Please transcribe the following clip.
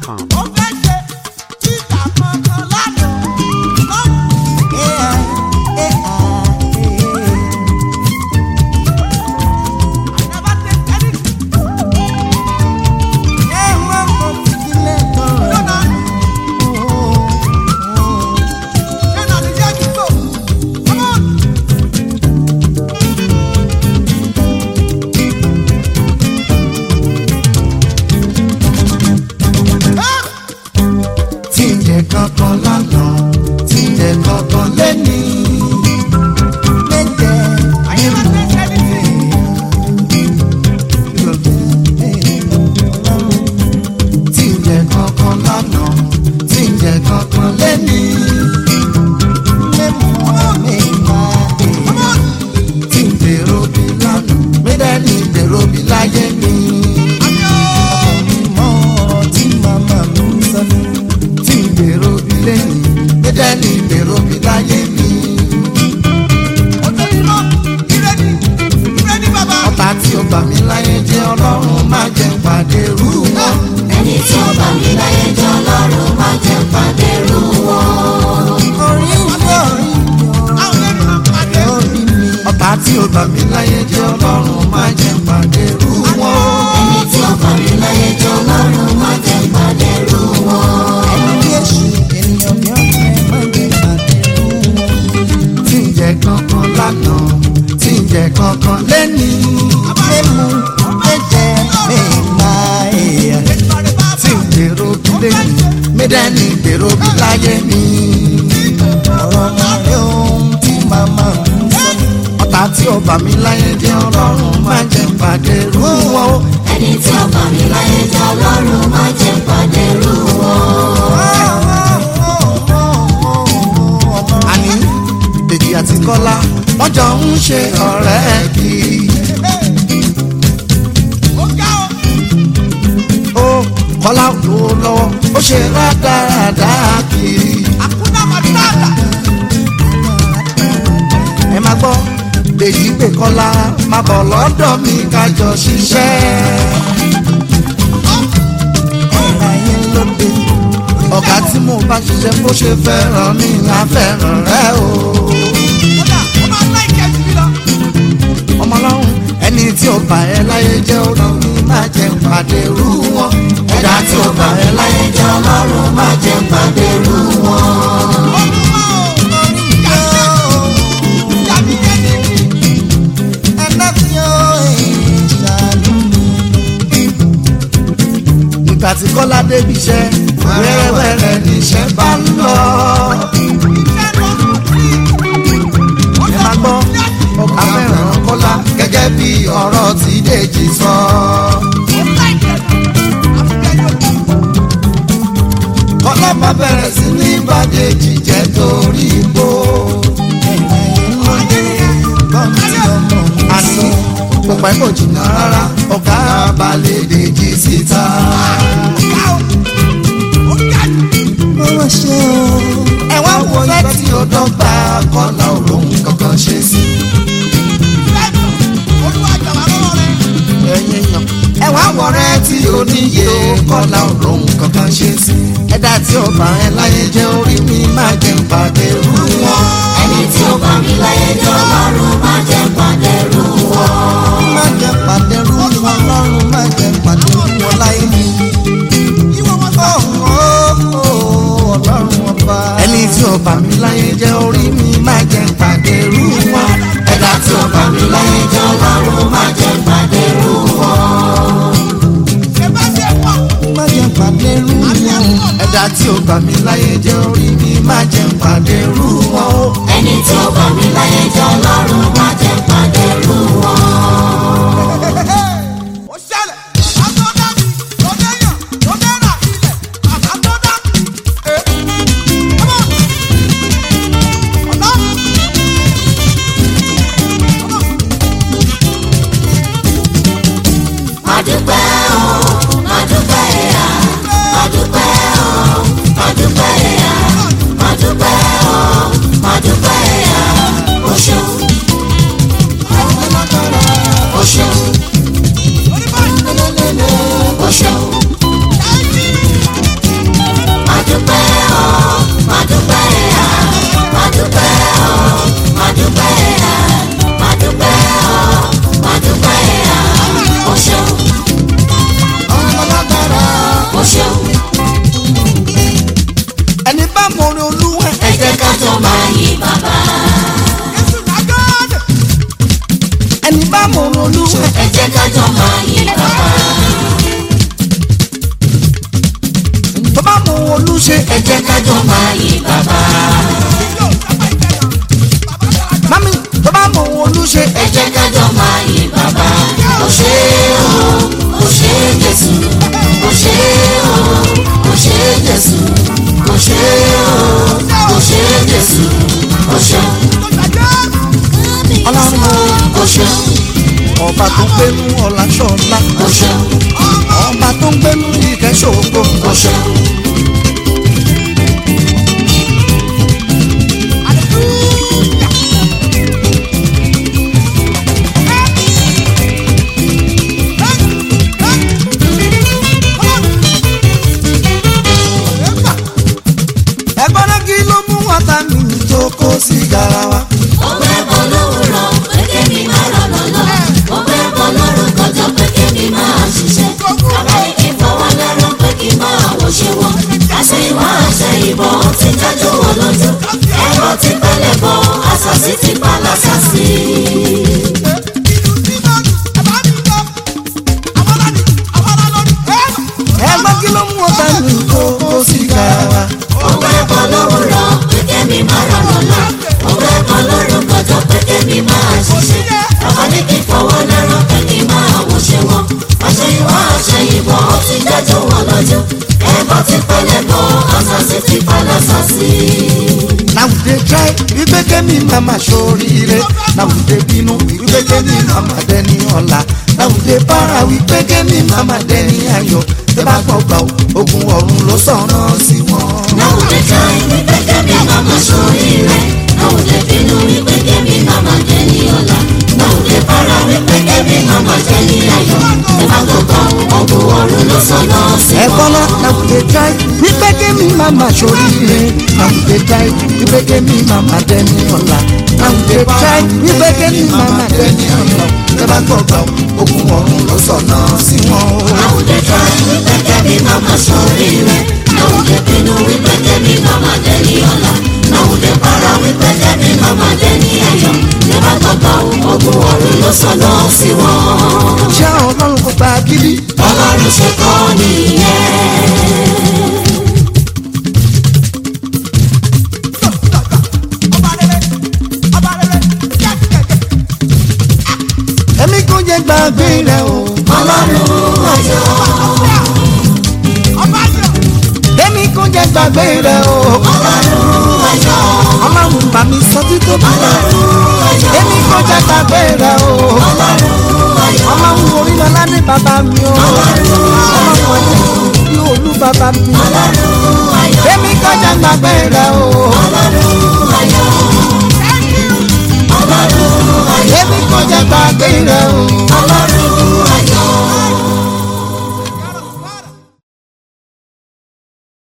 gmail.com. ó fẹ́ ṣe títà kankan lánàá. Never take anything. No, no. Ṣé náà ní jẹ́ kí n tó? Come on. Ah! tí ń jẹ kankan lánàá tí ń jẹ kankan lẹ́ni. Méje I never take anything. tí ń jẹ kankan lánàá tí ń jẹ kankan lẹ́ni. Come on. tí ń dèrò bí lánàá mídẹ́ẹ̀lì dèrò bí láyé mi. Àmì ó. tí ń dèrò bí lẹ́yìn mídẹ́ẹ̀lì dèrò bí láyé mi. Òtòlílọ́. Ire ni. Ire ni bàbá. ọba tí ó gbà mí láyé jẹ́ ọlọ́run má jẹ́ pàdé rú wọn. ẹni tí ó bá mi láyé jẹ́ ọlọ́run má jẹ́ pàdé rú wọn. Àwọn ẹni máa pàdé. ọba tí ó gbà mí láyé jẹ́ ọlọ́run má jẹ́ pàdé rú wọn. ẹni tí ó bá mi láyé jẹ́ ọlọ́run má jẹ́ pàdé rú wọn. tí ń jẹ kankan lánàá tí ń jẹ kankan lẹ́ni. tí ń dèrò bí lẹ́yìn mídẹ́ẹ̀lì dèrò bí láyé mi. ọba tí ó gbà mí láyé jẹ́ ọlọ́run má jẹ́ pàdé rú wọn. ẹni tí ó bá mi láyé jẹ́ ọlọ́run má jẹ́ pàdé rú wọn. àní dèjì àti kọ́lá wọ́n jọ ń ṣe ọ̀rẹ́ kiri. Ó ga o. ó kọ́lá ló lọ́wọ́ ó ṣe rádaràdá kiri. Àkúdà Màtáàlà. ẹ máa gbọ́ dèjì pé kọ́lá máa bọ̀ lọ́dọ̀ mi kájọ ṣiṣẹ́. ọ̀gá tí mo bá ṣiṣẹ́ bó ṣe fẹ́ràn mi á fẹ́ràn rẹ o. Kódà ó máa láìkẹ́ jù mí lọ. ọmọ ọlọ́run ẹni tí ó bá ẹ láyé jẹ́ ọ̀rọ̀ mi má jẹ́ pàdé rú wọn. ẹ̀dá tí ó bá mi láyé jẹ́ ọlọ́run má jẹ́ pàdé rú wọn. Olúmọ o. Yàbí yẹni mi. ìgbà tí kọ́lá débi iṣẹ́ wẹ́rẹ́wẹ́rẹ́ níṣẹ́ bá ń lọ. Iṣẹ́ lọ sí. Ó ẹ máa gbọ́ ọkà fẹ́ràn kọ́lá gẹ́gẹ́ bí ọ̀rọ̀ tí dèjì sọ. Ó láìkẹ́ jù. Àfikẹ́ yóò kú. kọ́lá máa bẹ̀rẹ̀ sí ní bàdéjì jẹ́ torí igbó. àní kò pẹ́ kò jìnnà rárá ọ̀gá balẹ̀ dèjì síta. Ga o. Ó ga jù. ẹ wá wo ìfẹ́ tí ó dọ́gba kọ́lá òróhùn kankan ṣe sí. Lẹ́nu. Olúwa jọ̀wọ́ lọ́wọ́ rẹ̀. ẹ̀yin èèyàn. ẹ wá wọ̀rẹ́ tí ó níye kọ́lá òróhùn kankan ṣe sí. ẹ̀dá tí ó bá ẹ láyé jẹ́ orí mi máa jẹ́ pàdé rú wọn. ẹni tí ó bá mi láyé jẹ́ ọlọ́run má jẹ́ pàdé rú wọn. má jẹ́ pàdé rú wọn lọ́rùn má jẹ́ pàdé rú wọn láyé mi. Ìwọ wọn sọ. ẹni tí ó bá mi láyé jẹ́ orí mi máa jẹ́ pàdé rú wọn. ẹ̀dá tí ó bá mi láyé jẹ́ ọlọ́run má jẹ́ pàdé rú wọn. Ṣé bá ṣe pọ̀? má jẹ́ pàdé rú Àbí wọn. ẹ̀kọ́. ẹ̀dá tí ó bá mi láyé jẹ́ orí mi máa jẹ́ pàdé rú wọn. ẹni tí ó bá mi láyé jẹ́ ọlọ́run má jẹ́ pàdé rú wọn. Ó ṣẹlẹ̀. Bàbá tó dá mi, tó déyàn, tó dẹ́rà ilẹ̀. Bàbá tó dá mi. Ẹ. Come on. Ọ̀dọ́. Come on. Adúpẹ́ o, adúpẹ́ ẹ̀yà, adúpẹ́ o, adúpẹ́ ẹ̀yà, adúpẹ́ o, adúpẹ́ ẹ̀yà, o ṣeun, ẹni bá mọ olúwa ẹ jẹ́ ká jọ máa yìn bàbá. tó bá mọ olúṣe ẹ jẹ́ ká jọ máa yìn bàbá. mami tó bá mọ olúṣe ẹ jẹ́ ká jọ máa yìn bàbá. ó ṣé o ó ṣé Jésù ó ṣé o ó ṣé Jésù ó ṣé o ó ṣé Jésù ó ṣé ọlọ́run ó ṣé ọba tó ń gbénú ọ̀la ṣọ́ọ̀la ó ṣé ọba tó ń gbénú ìkẹ́ṣògo ó ṣé ẹgbọ́n náà kí ló mú wọ́tá mi tó kó sí garawa. ọgbẹ́ bọ́ lówùrọ̀ pé kémi máa rọ̀nà lọ. ọgbẹ́ bọ́ lórúkọ jọ pé kémi máa ṣiṣẹ́. bàbá yìí kì í fọwọ́ lẹ́rọ pé kí n máa wọṣẹ́ wọn. àṣẹ ìwọ àṣẹ ìbọn ti dájú wọn lójú. ẹ̀rọ ti pẹ́lẹ̀ bọ́ àṣàṣì ti pa lásàsì. ẹgbọ́n kí ló mú wọ́tá mi tó kó sí garawa. ọgbẹ́ bọ́ lówùrọ̀ pé kémi máa rọ̀nà lọ. ọgbẹ́ bọ́ lórúkọ jọ pé kémi máa ṣiṣẹ́. bàbá yìí kì í fọwọ́ lẹ́rọ pé kí n máa wọṣẹ́ wọn. àṣẹ ìwọ àṣẹ ìbọn ti dájú wọn lójú. ẹ̀rọ ti pẹ́lẹ̀ bọ́ àṣàṣì ti pa lásàsì. Now they try wípé kémi mama ṣoríire Now they bínú wípé kémi mama dẹni ọ̀la Now they para wípé kémi mama dẹni ayọ̀ Tẹ́ bá gbọ́ gbà ó, ogun ọ̀run ló sọ̀rọ̀ sí wọn. Now they try wípé kẹ́mi mama ṣoríire. Now they bínú wípé kẹ́mi mama jẹ́ni ọ̀la. Now they para wípé kẹ́mi mama jẹ́ni ayọ̀. Ẹ má gbọ́gbọ́ ọgbọ̀n ọ̀run ló sọ̀nà sí Ẹ wọn. bọ́lá now they try wípé kémi mama ṣoríire Now they try wípé kémi mama dẹni ọ̀la Now they try wípé kémi mama dẹni ọ̀la Tẹ́ bá gbọ́ gbà ó, ogun ọ̀run ló sọ̀rọ̀ sí wọn. Now they try wípé kẹ́mi mama ṣoríire. Now they bínú wípé kẹ́mi mama jẹ́ni ọ̀la. Now they para wípé kẹ́mi mama jẹ́ni ayọ̀. Ẹ má gbọ́gbọ́ ọgbọ̀n ọ̀run ló sọ̀nà sí wọn. Ṣé ọlọ́run kò gba gidi? Ọlọ́run ṣe kọ́ nìyẹn. Èmi kò jẹ́ gbàgbé rẹ̀ o. Ọlọ́run ayọ̀. Èmi kò jẹ́ gbàgbé rẹ̀ o. Ọlọ́run ayọ̀. Ọlọ́run bá mi sọ títí bí rẹ̀. Ọlọ́run ayọ̀. Èmi kò jẹ́ gbàgbé rẹ̀ o. Ọlọ́run ayọ̀. Ọlọ́run orílọ́lá ní bàbá mi o. Ọlọ́run ọ̀yẹ́ ní olú bàbá mi. Ọlọ́run ayọ̀. Èmi kò jẹ́ gbàgbé rẹ̀ o. Ọlọ́run ayọ̀. Ọlọ́run ayọ̀. Èmi kò jẹ́ gbàgbé rẹ̀ o.